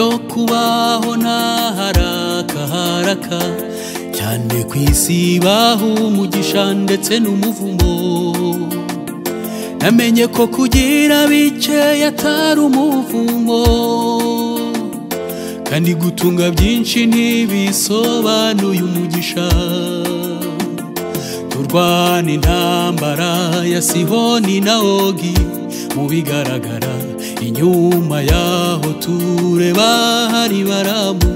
kubaho ntaharaka haraka cyane ku isi baho umugisha ndetse n'umuvumo namenye ko kugira bikeya atari umuvumo kandi gutunga byinshi ntibisobanuye umugisha turwana intambara ya sihoni na ogi mu bigaragara inyuma yaho tureba hari baramu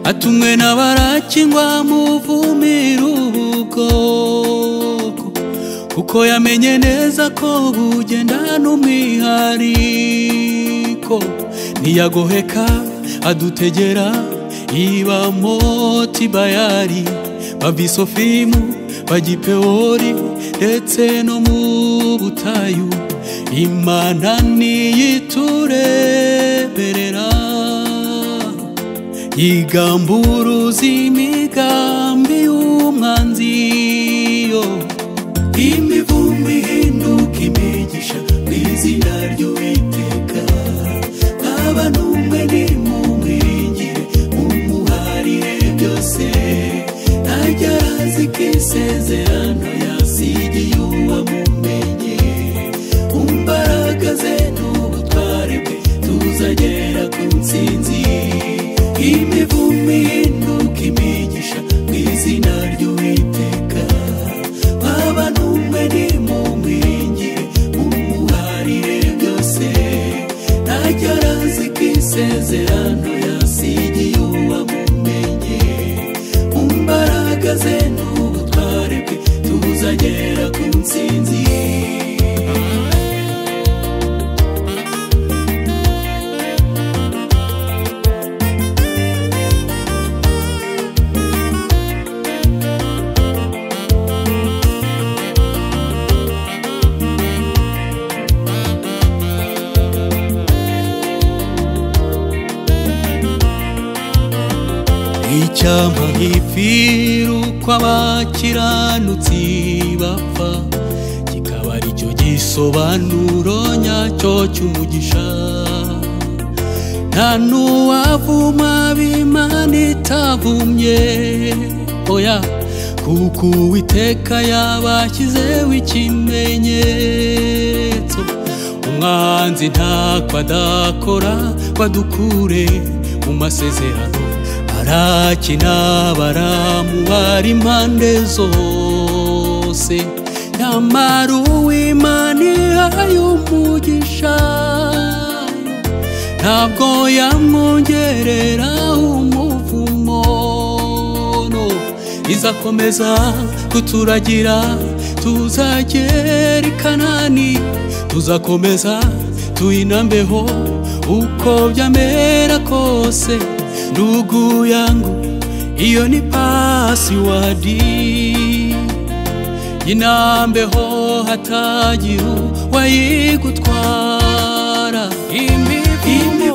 atumwe na baraki ngo amuvumire ubwoko kuko yamenye neza ko bugenda n'umwihariko ntiyagoheka adutegera iba moti bayari babisofimu bagipewori ndetse no mu butayu imana niyitureberera igamburuza imigambi y'umwanzi yo imivumbi ihinduka imigisha mu izina ry'uwiteka ntaba n'umwe nimumwiringire mumuharire byose ntajya arazi ko isezerano yasigiye uwamumenye ku mbaraga ze n'ubutware bwe tuzagera ku nsinzi imivumi ihinduka imigisha mu izina ry'uwiteka waba n'umwe nimumwiringire mumuharire byose ntajya arazi ko isezerano yasigiye uwamumenye mu mbaraga ze n'ubutware bwe tuzagera ku nsinzi icyampa nkipfira uko abakiranutsi bapfa kikaba aricyo gisobanuro nyacyo cy'umugisha nta n'uwavuma b'imana itavumye oya kuko uwiteka yabashyizeho ikimenyetso umwanzi ntako adakora badukure mu masezerano arakina baramu bari impande zose nyamara uw'imana ihaye umugisha ntabwo yamwongerera umuvumo no izakomeza kuturagira tuzagera i kanani tuzakomeza tuyinambeho uko byamera kose ndugu yangu, iyo ni pasiwadi. Yinambeho hatagira uwayigutwara. Imivumo